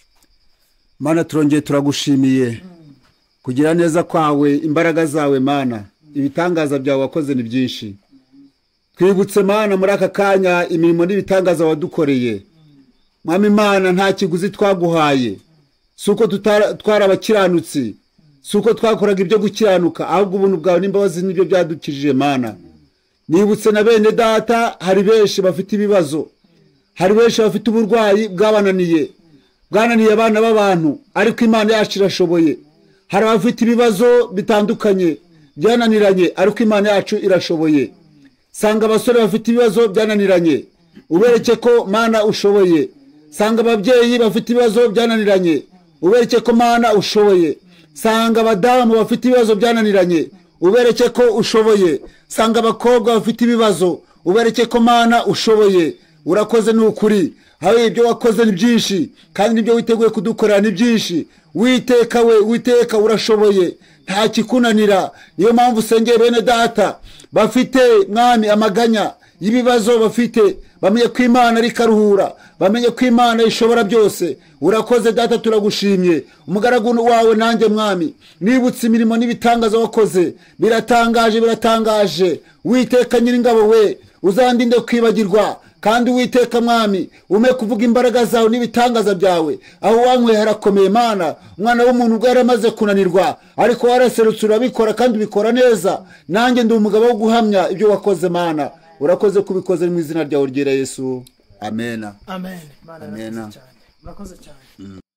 S2: mana turongeye turagushimiye kugira neza kwawe imbaraga zawe mana ibitangaza byawe wakoze ni byinshi twibutse mana muri aka kanya imirimo n'ibitangaza wadukoreye mwami imana nta kiguzi twaguhaye si uko tutara- twari abakiranutsi si uko twakoraga ibyo gukiranuka ahubwo ubuntu bwawe n'imbabazi nibyo byadukijije mana nibutse na bene data hari benshi bafite ibibazo hari benshi bafite uburwayi bwabananiye bwananiye abana b'abantu ariko imana yacu irashoboye hari abafite ibibazo bitandukanye byananiranye ariko imana yacu irashoboye sanga abasore bafite ibibazo byananiranye ubereke ko mana ushoboye sanga ababyeyi bafite ibibazo byananiranye ubereke ko mana ushoboye sanga abadamu bafite ibibazo byananiranye ubereke ko ushoboye sanga abakobwa bafite ibibazo ubereke ko mana ushoboye urakoze ni ukuri hari ibyo wakoze ni byinshi kandi n'ibyo witeguye kudukorera ni byinshi witeka we witeka urashoboye nta kikunanira niyo mpamvu usengeye bene data bafite mwami amaganya y'ibibazo bafite bamenye ko imana ariko aruhura bamenye ko imana ishobora byose urakoze data turagushimye umugaragu wawe nanjye mwami nibutse imirimo n'ibitangaza wakoze biratangaje biratangaje witeka nyir'ingabo we uzandinde kwibagirwa kandi witeka mwami ume kuvuga imbaraga zawe n'ibitangaza byawe aho wanyweye harakomeye imana umwana w'umuntu ubwo yari amaze kunanirwa ariko waraserutse urabikora kandi ubikora neza nanjye ndi umugabo wo guhamya ibyo wakoze imana urakoze ko ubikoze mu izina ryawe ryera yesu amena
S4: amen Imana
S2: Amen.
S4: irakoze cyane. murakoze cyane